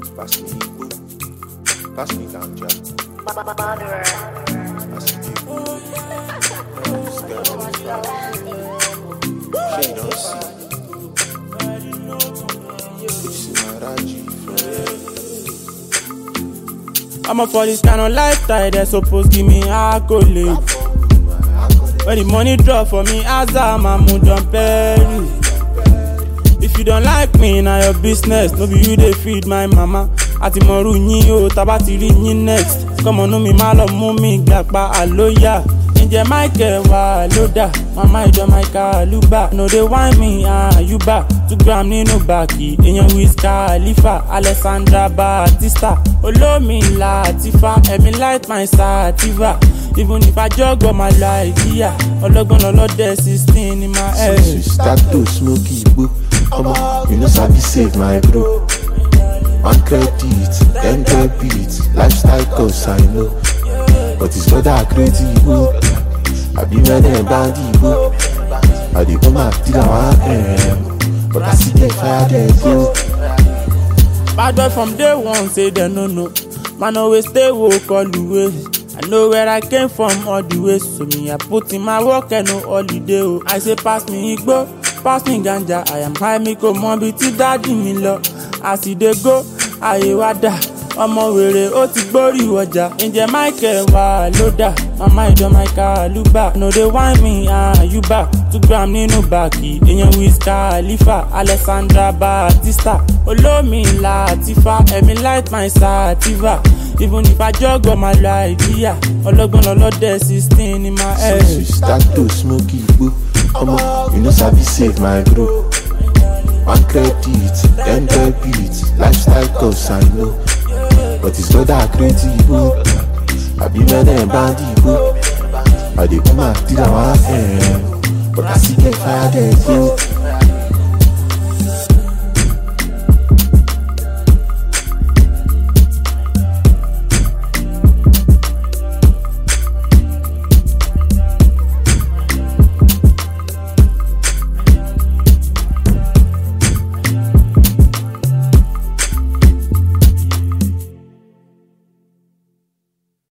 Pass me Igbo. Pass me ganja. Pass me Igbo. This girl on the back. She don't see. This is my Raji I'm up for this kind of lifestyle, they suppose give me accolade. When the money drop for me, Azam, I'm John Perry. If you don't like me, na your business, no be you dey feed my mama. Àti mọ̀rú yín o, tábà ti rí yín next. Kọ́mọnú mi má lọ mú mi gbàgbá àlóyà. Ǹjẹ́ Michael wà lódà? Màmá ìjọ Michael Luba. No dey whine me, àyùbá. Two gram nínú bàkì. Èèyàn Wiz Khalifa, Alexandra Batista. Olómi Latifa, ẹ̀mí light my sativa. Even if I jog on my life, yeah. Ọlọ́gbọ́n lọ́lọ́dẹ sixteen in my head. Since we start to smoke Igbo, omo, you know sabi save my bro. One credit, then debit, lifestyle costs I know. But it's not that crazy Igbo. I be man and band Igbo. I dey come out till I want em. But I see them fire they go. Bad boy from day one say they no know. Man always stay woke all the way. I know where I came from all the way. So me I put in my work and no holiday. Oh. I say pass me igbo, pass me ganja. I am high me ko mọ bi tí dáàdì mi lọ. As e dey go, ayé wa dà. Ọmọ wèrè ó ti gbórí ọjà. Ǹjẹ́ Michael wà lódà? Màmá ìjọ Michael Luba. No dey whine me àyùbá. Two gram nínú bàkì. Èèyàn Wiz Khalifa, Alexandra Batista. Olómi Latifa, ẹ̀mí light my sativa. Even if I jog on my life, yeah. Ọlọ́gbọ́n lọ́lọ́dẹ sixteen in my head. Since we start to smoke Igbo, omo, you know sabi save my bro. One credit, then debit, lifestyle costs I know. But it's not that crazy Igbo. I be man and band Igbo. I dey come out till I want em. But I see them fire they go.